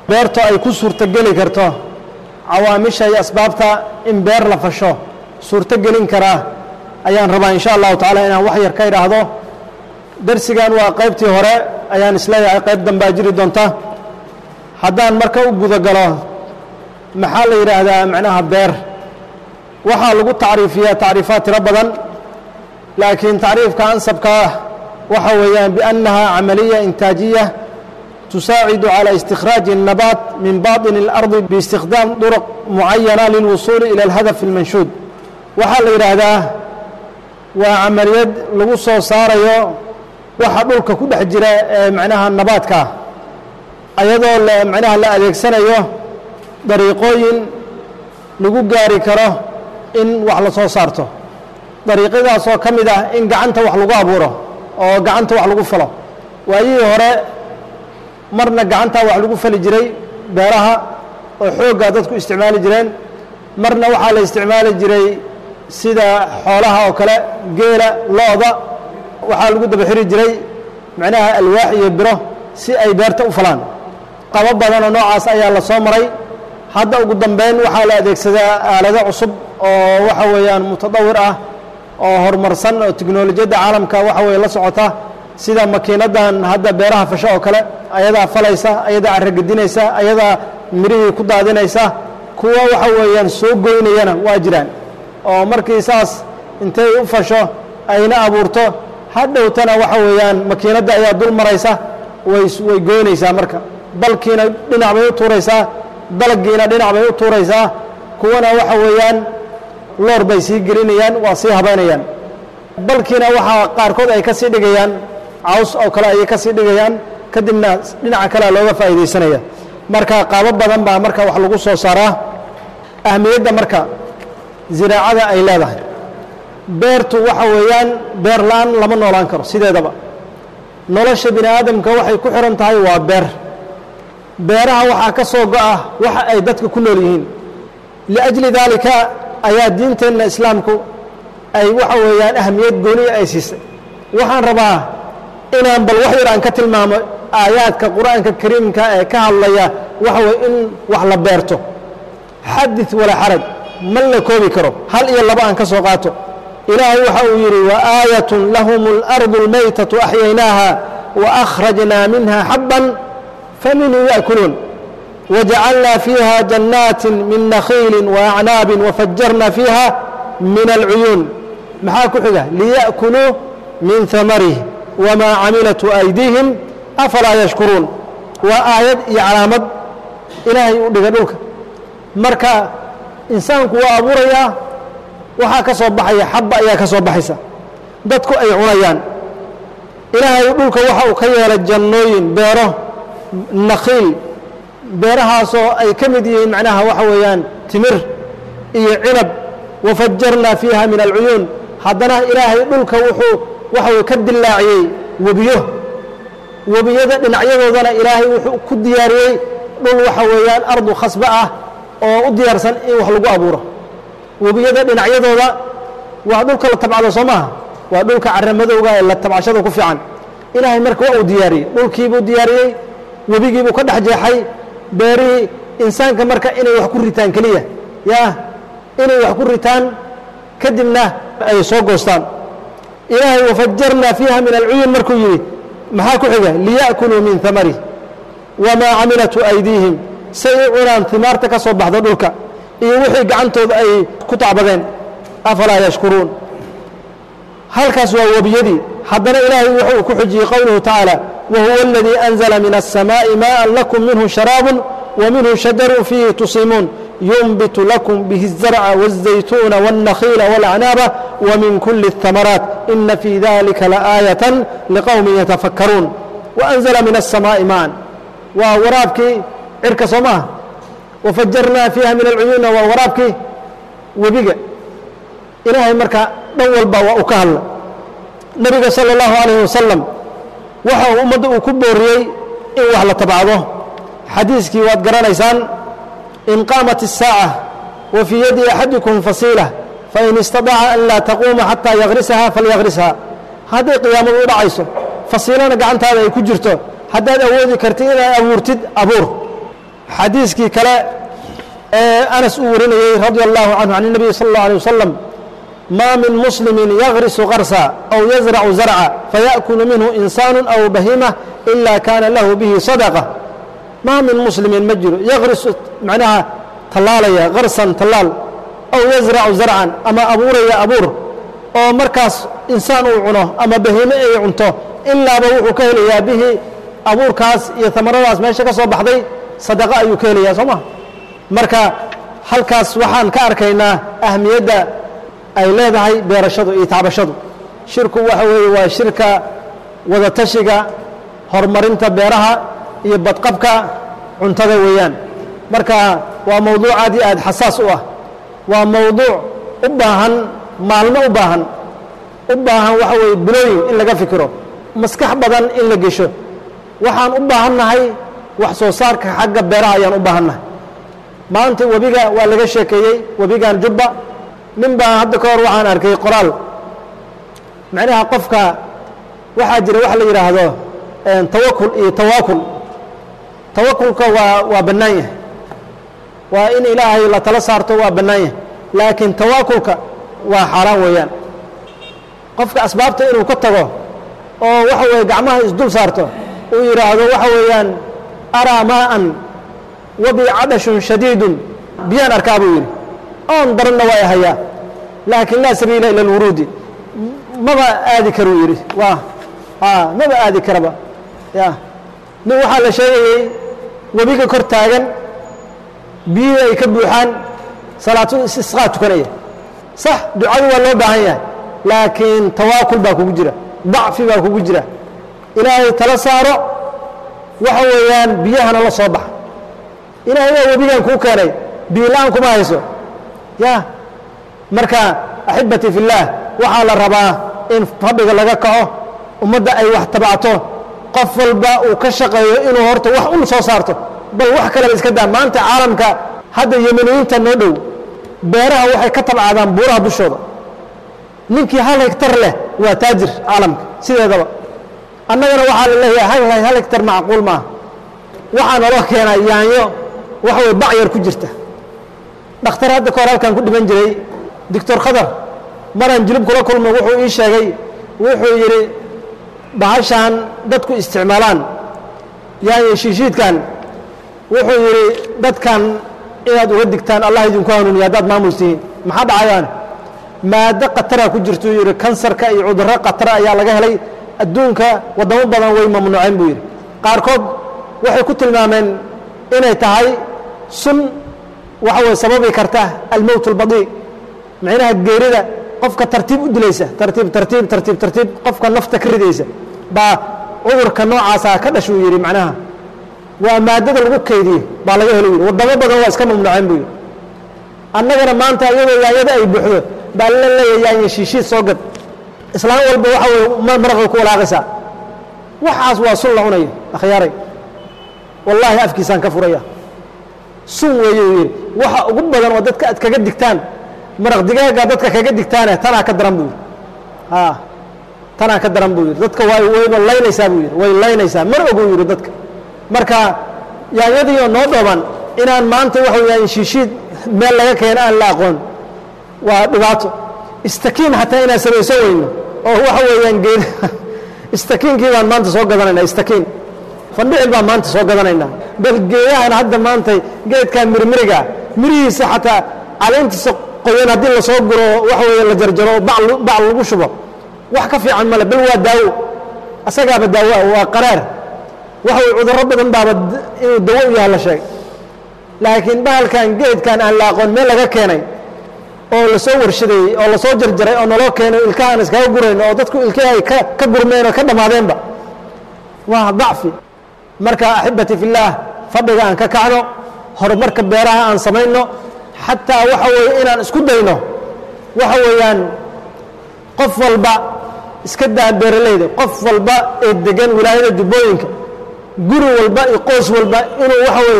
beerto ay ku suurtogeli karto cawaamisha iyo asbaabta in beer la fasho suurtogelin karaa ayaan rabaa in sha allahu tacaala inaan wax yar ka idhaahdo darsigan waa qaybtii hore ayaan isleeyahay qayb dambaa jiri doonta haddaan marka u gudagalo maxaa la yidhaahdaa macnaha beer waxaa lagu tacriifiyaa tacriifaad tiro badan laakiin tacriifka ansabka ah waxa weeyaan biannaha camaliya intaajiya تساعد على استخراج النبات من باطن الأرض باستخدام طرق معينة للوصول إلى الهدف المنشود waxaa la yidhaahdaa waa camaliyad lagu soo saarayo waxa dhulka ku dhex jira ee macnaha nabaadkaa ayadoo la macnaha la adeegsanayo dariiqooyin lagu gaari karo in wax la soo saarto dariiqyadaasoo ka mid ah in gacanta wax lagu abuuro oo gacanta wax lagu falo waayihii hore marna gacantaa wax lagu fali jiray beeraha oo xooggaa dadku isticmaali jireen marna waxaa la isticmaali jiray sida xoolaha oo kale geela lo-da waxaa lagu daba xiri jiray macnaha alwaax iyo biro si ay beerta u falaan qabo badanoo noocaas ayaa la soo maray hadda ugu dambeyn waxaa la adeegsadaa aalado cusub oo waxa weeyaan mutadawir ah oo horumarsan oo tiknolojiyadda caalamka waxa weye la socota sida makiinadan hadda beeraha fasho oo kale ayadaa falaysa ayadaa carragedinaysa ayadaa mirihii ku daadinaysa kuwa waxa weeyaan soo goynayana waa jiraan oo markii saas intay u fasho ayna abuurto hadhowtana waxa weeyaan makiinadda ayaa dul maraysa way way goynaysaa marka balkiina dhinac bay u tuuraysaa dalaggiina dhinac bay u tuuraysaa kuwana waxa weeyaan loor bay sii gelinayaan waa sii habaynayaan balkiina waxaa qaarkood ay ka sii dhigayaan caws oo kale ayay ka sii dhigayaan kadibna dhinaca kalea looga faa'iidaysanaya marka qaabo badan baa marka wax lagu soo saaraa ahmiyadda marka ziraacada ay leedahay beertu waxa weeyaan beer la-aan lama noolaan karo sideedaba nolosha bini aadamka waxay ku xihan tahay waa beer beeraha waxaa ka soo go-a waxa ay dadka ku nool yihiin liajli daalika ayaa diinteenna islaamku ay waxa weeyaan ahmiyad gooniya ay siisay waxaan rabaa inaan bal wax yar aan ka tilmaamo aayaadka qur-aanka kariimka ee ka hadlaya waxa weye in wax la beerto xadid walaa xaraj ma la koobi karo hal iyo laba aan ka soo qaato ilaahay waxa uu yidhi waaayatun lahum اlardu اlmaytatu axyaynaaha waakhrajnaa minha xabban faminhu yaأkuluun wajacalnaa fiiha jannaati min nakhiili waacnaabi wafajarna fiiha min alcuyuun maxaa ku xiga liya'kuluu min hamarih wamaa camilatu aydiihim afalaa yashkuruun waa aayad iyo calaamad ilaahay u dhiga dhulka marka insaanku waa abuurayaa waxaa ka soo baxaya xabba ayaa ka soo baxaysa dadku ay cunayaan ilaahay dhulka waxa uu ka yeelay jannooyin beero nakhiil beerahaasoo ay ka mid yihiin macnaha waxa weeyaan timir iyo cinab wafajarnaa fiiha min alcuyuun haddana ilaahay dhulka wuxuu waxa weye ka dilaaciyey webiyo webiyada dhinacyadoodana ilaahay wuxuu ku diyaariyey dhul waxa weeyaan ardu khasba ah oo u diyaarsan in wax lagu abuuro webiyada dhinacyadooda waa dhulka la tabcado soo maaha waa dhulka caramadowga ee la tabcashada ku fiican ilaahay marka waa uu diyaariyey dhulkiibuu diyaariyey webigiibuu ka dhex jeexay beerihii insaanka marka inay wax ku ritaan keliya yaa inay wax ku ritaan kadibna ay soo goostaan ilaahay wafajarnaa fiiha min alcuyun markuu yidhi maxaa ku xiga liya'kuluu min hamarih wamaa camilatu aydiihim say u cunaan himaarta ka soo baxda dhulka iyo wixii gacantooda ay ku tacbadeen afalaa yashkuruun halkaas waa webiyadii haddana ilaahay wuxuu ku xujiyey qowluhu tacaala wahuwa aladii anzala min الsamaaءi maءa lakum minhu sharaab وminhu shajaru fiihi tusimuun ينبت لكم به الزرع والزيتون والنخيل والأعناب ومن كل الثمرات إن في ذلك لآية لقوم يتفكرون وأنزل من السماء ماء وورابك عرك صماه وفجرنا فيها من العيون وورابك وبقى إلهي مركا دول با وأكهل نبي صلى الله عليه وسلم وحو أمد أكبوريي إن وحل تبعضه حديثك وادقرانيسان إن قامت الساعة وفي يد أحدكم فصيلة فإن استطاع أن لا تقوم حتى يغرسها فليغرسها هذه قيام الرعيسة فصيلنا قعنت هذا يكجرته هذا أودي كرتين أبورتد أبور xadiiskii kale ee anas uu warinayey radia allahu canhu can الnabiy salى اllah alيه wasalam ma min muslimi yagrisu qarsa aw yazracu zarca fayaأkulu minhu insaanu aw bahima ila kana lahu bihi sadaqة ma min muslimin ma jiro yagrisu macnaha tallaalaya qarsan tallaal aw yazracu zarcan ama abuuraya abuur oo markaas insaan uu cuno ama bahiime ay cunto ilaaba wuxuu ka helayaa bihi abuurkaas iyo tamaradaas meesha ka soo baxday sadaqo ayuu ka helayaa soo ma marka halkaas waxaan ka arkaynaa ahmiyadda ay leedahay beerashadu iyo tacbashadu shirku waxa weeye waa shirka wadatashiga horumarinta beeraha iyo badqabka cuntada weeyaan marka waa mowduuc aad iyo aad xasaas u ah waa mowduuc u baahan maalmo u baahan u baahan waxa weeye bilooyin in laga fikiro maskax badan in la gesho waxaan u baahannahay wax soo saarka xagga beeraha ayaan u baahannahay maanta webiga waa laga sheekeeyey webigan jubba nin baa hadda ka hor waxaan arkay qoraal macnaha qofka waxaa jira wax la yidhaahdo tawakul iyo tawaakul tawakulka waa waa bannaan yahay waa in ilaahay la tala saarto waa bannaan yahay laakiin tawaakulka waa xaaraan weeyaan qofka asbaabta inuu ka tago oo waxa weeye gacmaha isdul saarto uu yidhaahdo waxa weeyaan araa maa'an wabi cadashun shadiidun biyaan arkaa buu yidhi oon daranna waa hayaa laakiin laa sabiila ila alwuruudi maba aadi karuu yidhi waa a maba aadi karaba ya nin waxaa la sheegayey webiga kor taagan biyihii ay ka buuxaan salaatu istisqaa tukanaya sax ducadu waa loo baahan yahay laakiin tawaakul baa kugu jira dacfi baa kugu jira ilaahay tala saaro waxa weeyaan biyahana la soo baxa ilaahay waa webigan kuu keenay biila-aan kuma hayso ya marka axibbatii fi اllaah waxaa la rabaa in fadhiga laga kaco ummadda ay wax tabacto qof walba uu ka shaqeeyo inuu horta wax un soo saarto bal wax kaleba iska daa maanta caalamka hadda yemaniyiinta noo dhow beeraha waxay ka tabcadaan buuraha dushooda ninkii hal hegtar leh waa taajir caalamka sideedaba annagana waxaa la leeyahay hal hal hegtar macquul maaha waxaa naloo keenaa yaanyo waxa way bacyar ku jirta dhakhtar hadda ka hor halkan ku dhiman jiray doctor khadar maraan jilib kula kulmo wuxuu ii sheegay wuxuu yidhi bahashaan dadku isticmaalaan yaanyo shiishiidkan wuxuu yidhi dadkan inaad uga digtaan allah idinku hanuuniya haddaad maamul tihiin maxaa dhacayaan maado khatara ku jirtuu yidhi kansarka iyo cudurro khatara ayaa laga helay adduunka waddamo badan way mamnuuceen buu yidhi qaarkood waxay ku tilmaameen inay tahay sun waxa way sababi karta almowt albadii macnaha geerida qofka tartiib u dilaysa tartiib tartiib tartiib tartiib qofka nafta ka ridaysa baa cudurka noocaasa ka dhashuu yidhi macnaha waa maadada lagu kaydiye baa laga helo yidhi waddamo badan waa iska mamnuuceen buu yidhi annagana maanta iyadoo yaanyada ay buuxdo baa la leeyahay yaanya shiishiid soo gad islaan walba waxa weye maraqay ku walaaqaysaa waxaas waa sun la cunayo akhyaaray wallaahi afkiisaan ka furaya sun weeye uu yidhi waxa ugu badan oo dadka aad kaga digtaan maraq digaaga dadka kaga digtaane tanaa ka daran buu yidhi a tanaa ka daran buu yidhi dadka way wayba laynaysaa buu yidhi way laynaysaa mar oguu yidhi dadka marka yaanyadiioo noo dhooban inaan maanta waxa weyaan shiishiid meel laga keeno aan la aqoon waa dhibaato istakiin xataa inaan samayso weyno oo waxa weeyaan geed istakiinkii baan maanta soo gadanaynaa istakiin fandhicil baan maanta soo gadanaynaa bal geedahan hadda maanta geedkaa mirmiriga mirihiisa xataa caleentiisa qoyan haddii lasoo guro waxa weeye la jarjaro bac bac lagu shubo wax ka fiican male bal waa daawo asagaaba daawo ah waa qaraar waxa weye cudurro badan baaba inuu dawo u yaha la sheegay laakiin bahalkan geedkan aan la aqoon meel laga keenay oo lasoo warshadeeyey oo lasoo jarjaray oo naloo keenay ilkahaan iskaga gurayno oo dadku ilkihii ay ka ka gurmeen oo ka dhammaadeenba waa dacfi marka axibati fi اllaah fadhiga aan ka kacno horumarka beeraha aan samayno xataa waxa weeye inaan isku dayno waxa weeyaan qof walba iska daa beeralayda qof walba ee degan wilaayada jubbooyinka guri walba iyo qoys walba inuu waxa weye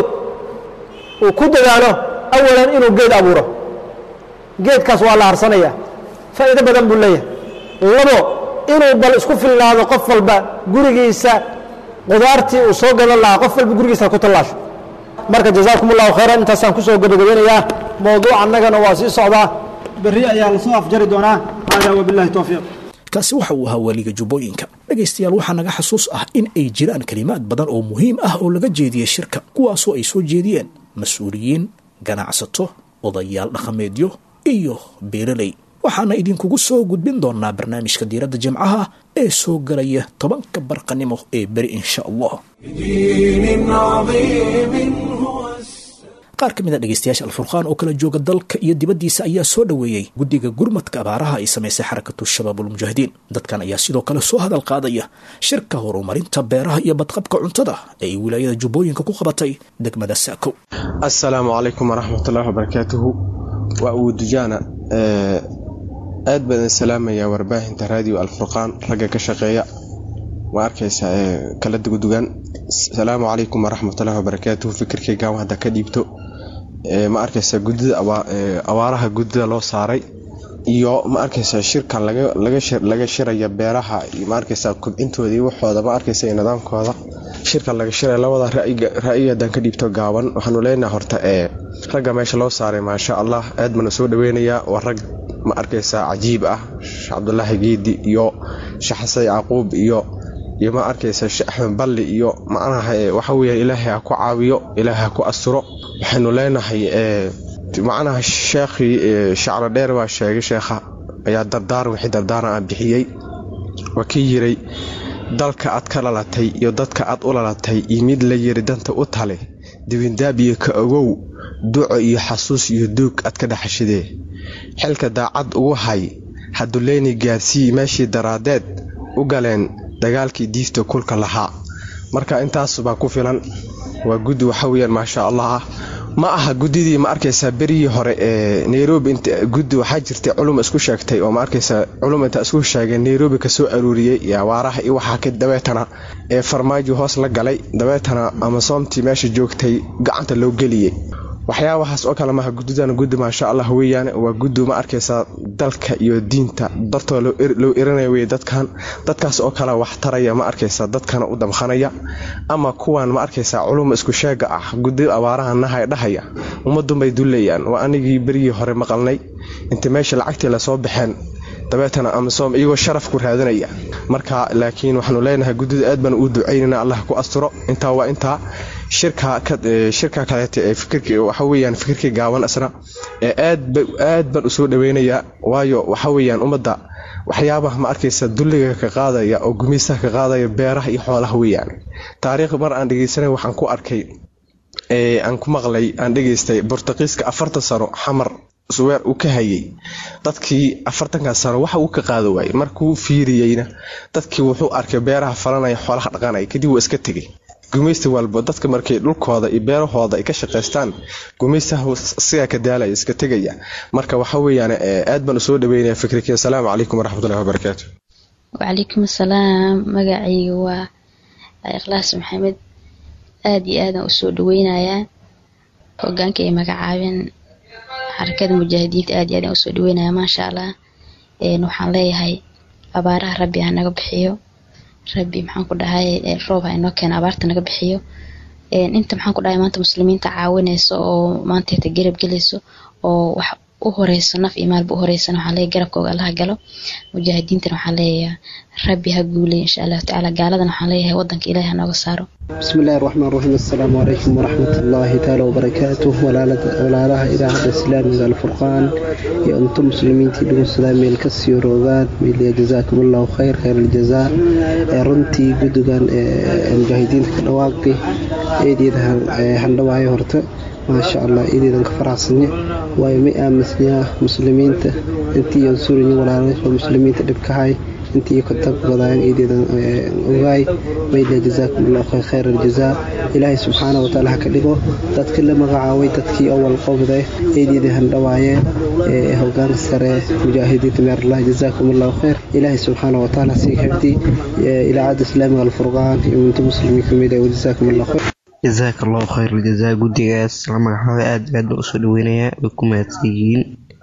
uu ku dadaalo awalan inuu geed abuuro geedkaas waa la harsanaya faa'iido badan buu leeyahay labo inuu bal isku filnaado qof walba gurigiisa qudaartii uu soo gadan lahaa qof walba gurigiisa ku tallaasho marka jazaakum allahu khayran intaasaan kusoo gabagabeynayaa mowduuc annagana waa sii socdaa berri ayaa lasoo afjari doonaa hada wabillahi towfiiq kaasi waxa uu ahaa waaliga jubbooyinka dhegaystayaal waxaa naga xasuus ah in ay jiraan kelimaad badan oo muhiim ah oo laga jeediyey shirka kuwaasoo ay soo jeediyeen mas-uuliyiin ganacsato odayaal dhaqameedyo iyo beeraley waxaana idinkugu soo gudbin doonaa barnaamijka diiradda jimcaha ee soo galaya tobanka barqanimo ee beri insha allah بدين عظيم هو qaar ka mid a dhegaystayaasha alfurqaan oo kala jooga dalka iyo dibaddiisa ayaa soo dhoweeyey guddiga gurmadka abaaraha ay samaysay xarakatu shabaabulmujaahidiin dadkan ayaa sidoo kale soo hadal qaadaya shirka horumarinta beeraha iyo badqabka cuntada ee ay wilaayada jubbooyinka ku qabatay degmada saakow assalaamu calaykum waraxmatullaahi wabarakaatuhu waa uwudujaana aad baan idin salaamayaa warbaahinta raadiyo alfurqaan ragga ka shaqeeya waa arkaysaa ee kala dugudugan asalaamu calaykum waraxmatullaahi wabarakaatuhu fikirkaygaan hadda ka dhiibto ee ma arkaysaa guddida abaa- ee abaaraha guddida loo saaray iyo ma arkaysaa shirkan laga laga shir laga shiraya beeraha iyo ma arkaysaa kubcintooda iyo waxooda ma arkaysa iyo nidaamkooda shirkan laga shiraya labada ra'yiga ra'yiga haddaan ka dhiibto gaaban waxaanu leenahay horta ee ragga meesha loo saaray maasha allah aad baan u soo dhaweynayaa waa rag ma arkaysaa cajiib ah sheekh cabdulaahi geedi iyo sheekh xasan yacquub iyo iyo ma arkaysa sheekh axmed balli iyo macnaha ee waxa weeyaan ilaahay ha ku caawiyo ilaahay ha ku asturo waxaynu leenahay ee macnaha sheekhii ee shacro dheer baa sheegay sheekha ayaa dardaaran wixii dardaaran ah bixiyey waa ka yiray dalka aad ka lalatay iyo dadka aad u lalatay iyo mid la yiri danta u tale dibindaab iyo ka ogow duco iyo xasuus iyo duug aad ka dhaxashidee xilka daacad ugu hay haduleyni gaarsii meeshii daraadeed u galeen dagaalkii diifta kulka lahaa marka intaas baa ku filan waa guddi waxa weyaan maasha allah ah ma aha guddidii ma arkaysaa berigii hore ee nairobi int guddi waxaa jirtay culum isku sheegtay oo ma arkaysaa culum inta isku sheegay nairobi kasoo aruuriyey iyo awaaraha iyo waxaa ka dabeetana ee farmaajo hoos la galay dabeetana amasoomtii meesha joogtay gacanta loo geliyey waxyaabahaas oo kale maaha guddidana guddi maasha allah weeyaan waa guddi ma arkaysaa dalka iyo diinta dartoo loo irinaya wey dadkan dadkaas oo kale wax taraya ma arkaysaa dadkana u damqanaya ama kuwan ma arkaysaa culum isku sheega ah guddi abaaraha nahay dhahaya ummadunbay dulayaan waa anigii berigii hore maqalnay inta meesha lacagtii lasoo baxeen dabeetana amasom iyagoo sharaf ku raadinaya marka laakiin waxaanu leenahay guddida aad baan uu ducaynana allah ku asturo intaa waa intaa shirka shirka kaleeta ee fikirka waxa weeyaan fikirkii gaaban asna ee aad aad baan usoo dhaweynayaa waayo waxa weeyaan ummadda waxyaabaha ma arkaysa dulliga ka qaadaya oo gumaysaha ka qaadaya beeraha iyo xoolaha weeyaan taariikh mar aan dhegeysanay waxaan ku arkay ee aan ku maqlay aan dhegeystay bortuqiiska afartan sano xamar suweer uu ka hayay dadkii afartankaas sano waxa uu ka qaada waayey markuu fiiriyeyna dadkii wuxuu arkay beeraha falanaya xoolaha dhaqanaya kadib waa iska tegay gumaysta walba dadka markay dhulkooda iyo beerahooda ay ka shaqaystaan gumaystaha sigaa ka daalaya iska tegaya marka waxa weeyaan aad baan usoo dhaweynaya fikrikii asalaamu calaykum waraxmatullahi wabarakaatu wacalaykum asalaam magacayga waa ikhlaas maxamed aada iyo aadaan usoo dhaweynayaa hogaanka ay magacaabeen xarakada mujaahidiinta aad iyo aadaan usoo dhaweynaya maasha allah waxaan leeyahay abaaraha rabbi ha naga bixiyo rabbi maxaan ku dhahay roob ha inoo keena abaarta naga bixiyo inta maxaan ku dhahay maanta muslimiinta caawinayso oo maanteeta garab gelayso oo wax u horeyso naf iyo maalba u horeysana waxaan leeyahay garabkooga allaha galo mujaahidiintana waxaan leeyahay rabbi ha guulay insha allahu tacaala gaaladana waxaan leeyahay wadanka ilaahi ha nooga saaro بسم الله الرحمن الرحيم السلام عليكم ورحمة الله تعالى وبركاته ولا إلى الإسلام إلى الفرقان يا أنتم مسلمين تدعون السلام الكسي وروغات ميلي جزاكم الله خير خير الجزاء رنتي قدوغان المجاهدين في الأواقي إيدي هندواعي هرتا ما شاء الله إيدي ذنك فرعصني ويمئة مسنيا مسلمين انتي ينصرني ولا المسلمين تدبكهاي intii ka tagbadaan eedeedan ogaay mayla jazaakum allahu khayr khayr aljazaa ilaahay subxaana wa tacaala ha ka dhigo dadka la magacaabay dadkii awal qobde eedeeda handhawaayeen ee hogaanka sare mujaahidiinta meerlah jazaakum allahu khayr ilaahay subxaana wa tacaala sii xifdi ilaacada islaamiga alfurqaan iyo minta muslimiin kamid ah jazaakum allahu khayr jazaaka allahu khayr aljazaa guddigaas la magacaabay aad aad baa usoo dhaweynayaa way ku mahadsan yihiin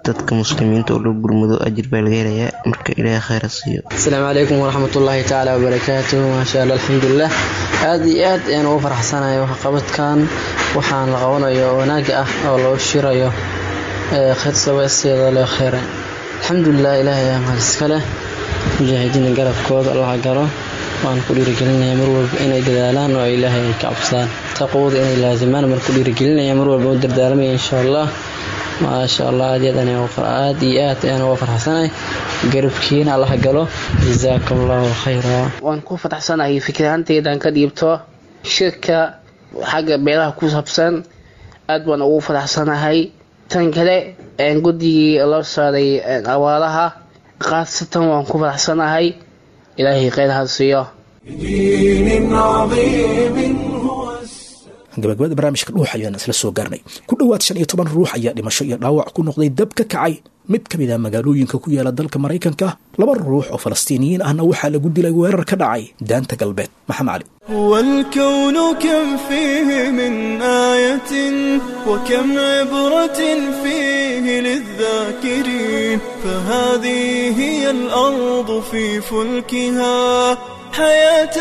dadka muslimiinta oo loo gurmado ajir baa laga helayaa marka ilaahay khayra siiyo asalaamu calaykum waraxmatullaahi tacaala wabarakaatuhu maasha allah alxamdulilah aada iyo aad ayaan ugu faraxsanahay waxqabadkan waxaan la qabanayo wanaaga ah oo loo shirayo khayr saweeseeda loo kheyray alxamdulilah ilaahay ayaa mahad iska leh mujaahidiina garabkooda allaha galo waan ku dhiirigelinayaa mar walba inay dadaalaan oo ilaahay ay ka cabsadaan taqwada inay laazimaan mar ku dhiirigelinaya mar walba u dardaalamaya insha allah maasha allah aad iyo aad iyo aad ayaan uga farxsanahay garabkiina allaha galo jazaakum allahu khayra waan ku faraxsanahay fikraanteydan ka dhiibto shirka xagga beelaha ku saabsan aad baan ugu faraxsanahay tan kale guddigii loo saaray awaalaha khaasatan waan ku faraxsanahay ilaahay khayr ha siiyo gabagabada barnaamijka dhuux ayaan isla soo gaarnay ku dhowaad shan iyo toban ruux ayaa dhimasho iyo dhaawac ku noqday dab ka kacay mid ka mid ah magaalooyinka ku yaala dalka maraykanka laba ruux oo falastiiniyiin ahna waxaa lagu dilay weerar ka dhacay daanta galbeed maxamed cali والكون كم فيه من آية وكم عبرة فيه للذاكرين فهذه هي الأرض في فلكها حياة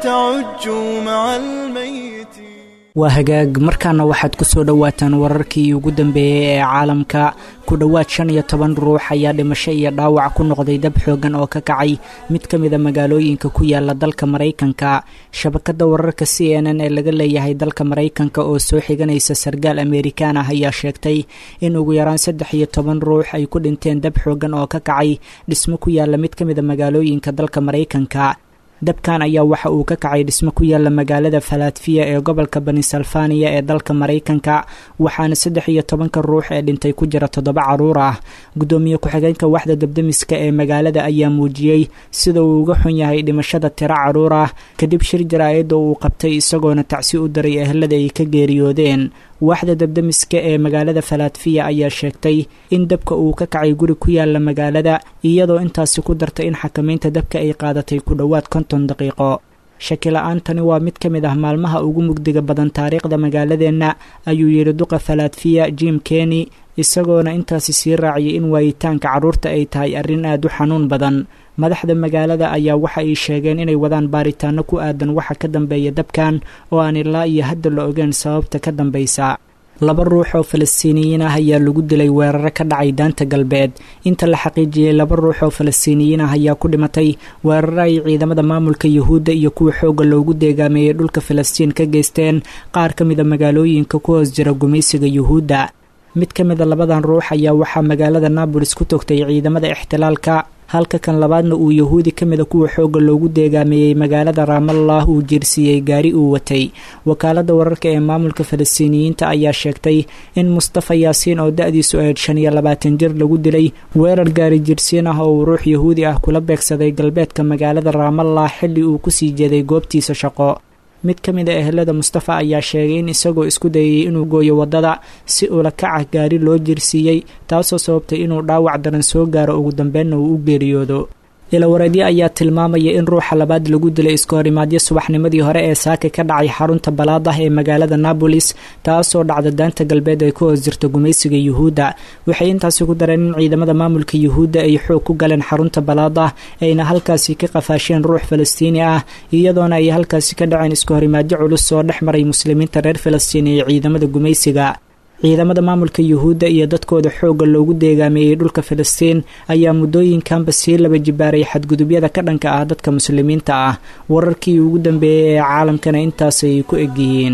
تعج مع الميت waa hagaag markaana waxaad ku soo dhowaataan wararkii ugu dambeeyey ee caalamka ku dhowaad shan iyo toban ruux ayaa dhimasho iyo dhaawac ku noqday dab xoogan oo ka kacay mid ka mida magaalooyinka ku yaala dalka maraykanka shabakada wararka c n n ee laga leeyahay dalka maraykanka oo soo xiganaysa sargaal amerikaan ah ayaa sheegtay in ugu yaraan saddex iyo toban ruux ay ku dhinteen dab xoogan oo ka kacay dhismo ku yaala mid ka mida magaalooyinka dalka maraykanka dabkan ayaa waxa uu ka kacay dhismo ku yaala magaalada falatfiya ee gobolka benisalfaniya ee dalka maraykanka waxaana saddex iyo tobanka ruux ee dhintay ku jira toddoba caruur ah guddoomiye ku-xigeenka waxda dabdemiska ee magaalada ayaa muujiyey sida uu uga xun yahay dhimashada tiro caruur ah kadib shir jaraa'id oo uu qabtay isagoona tacsi u daray ehelada ay ka geeriyoodeen waaxda dabdemiska ee magaalada falatfiya ayaa sheegtay in dabka uu ka kacay guri ku yaala magaalada iyadoo intaasi ku dartay in xakamaynta dabka ay qaadatay ku dhowaad konton daqiiqo shakila-aantani waa mid ka mid ah maalmaha ugu mugdiga badan taariikhda magaaladeenna ayuu yidhi duqa falatfiya jim keny isagoona intaasi sii raaciyay in waayitaanka carruurta ay tahay arrin aad u xanuun badan madaxda magaalada ayaa waxa ay sheegeen inay wadaan baaritaano ku aadan waxa ka dambeeya dabkan oo aan ilaa iyo hadda la ogeyn sababta ka dambaysa laba ruux oo falastiiniyiin ah ayaa lagu dilay weeraro ka dhacay daanta galbeed inta la xaqiijiyey laba ruux oo falastiiniyiin ah ayaa ku dhimatay weeraro ay ciidamada maamulka yuhuudda iyo kuwa xoogga loogu deegaameeyey dhulka falastiin ka geysteen qaar ka mida magaalooyinka ku hoos jira gumaysiga yuhuudda mid ka mida labadan ruux ayaa waxaa magaalada naabolis ku togtay ciidamada ixtilaalka halka kan labaadna uu yahuudi ka mida kuwa xoogga loogu deegaameeyey magaalada raamallah uu jiirsiiyey gaari uu watay wakaaladda wararka ee maamulka falastiiniyiinta ayaa sheegtay in mustafa yaasiin oo da-diisu ahayd shan iyo labaatan jir lagu dilay weerar gaari jirsiin ah oo uu ruux yahuudi ah kula beegsaday galbeedka magaalada raamallah xilli uu kusii jeeday goobtiisa shaqo mid ka mid a ehelada mustafa ayaa sheegay in isagoo isku dayay inuu gooyo waddada si ula kaca gaari loo jirsiiyey taasoo sababtay inuu dhaawac daran soo gaaro ugu dambeynna uu u geeriyoodo ilawareedyo ayaa tilmaamaya in ruuxa labaad lagu dilay iskahorimaadyo subaxnimadii hore ee saaka ka dhacay xarunta balaadah ee magaalada nabolis taasoo dhacda daanta galbeed ay ku hoos jirto gumaysiga yuhuudda waxay intaasi ku dareen in ciidamada maamulka yuhuudda ay xoog ku galeen xarunta balaadah ayna halkaasi ka qafaasheen ruux falastiini ah iyadoona ay halkaasi ka dhaceen iskahorimaadyo culus oo dhex maray muslimiinta reer falastiin iyo ciidamada gumaysiga ciidamada maamulka yuhuudda iyo dadkooda xoogga loogu deegaameeyey dhulka filistiin ayaa muddooyinkanba sii laba jibaaray xadgudubyada ka dhanka ah dadka muslimiinta ah wararkii ugu dambeeyey ee caalamkana intaasay ku egyihiin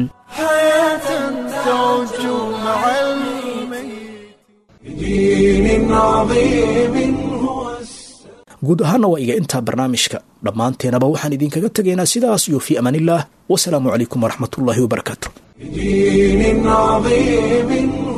guud ahaana waa iga intaa barnaamijka dhammaanteenaba waxaan idinkaga tegaynaa sidaas iyo fii amaanillaah wasalaamu calaykum waraxmatullaahi wabarakaatu بدين عظيم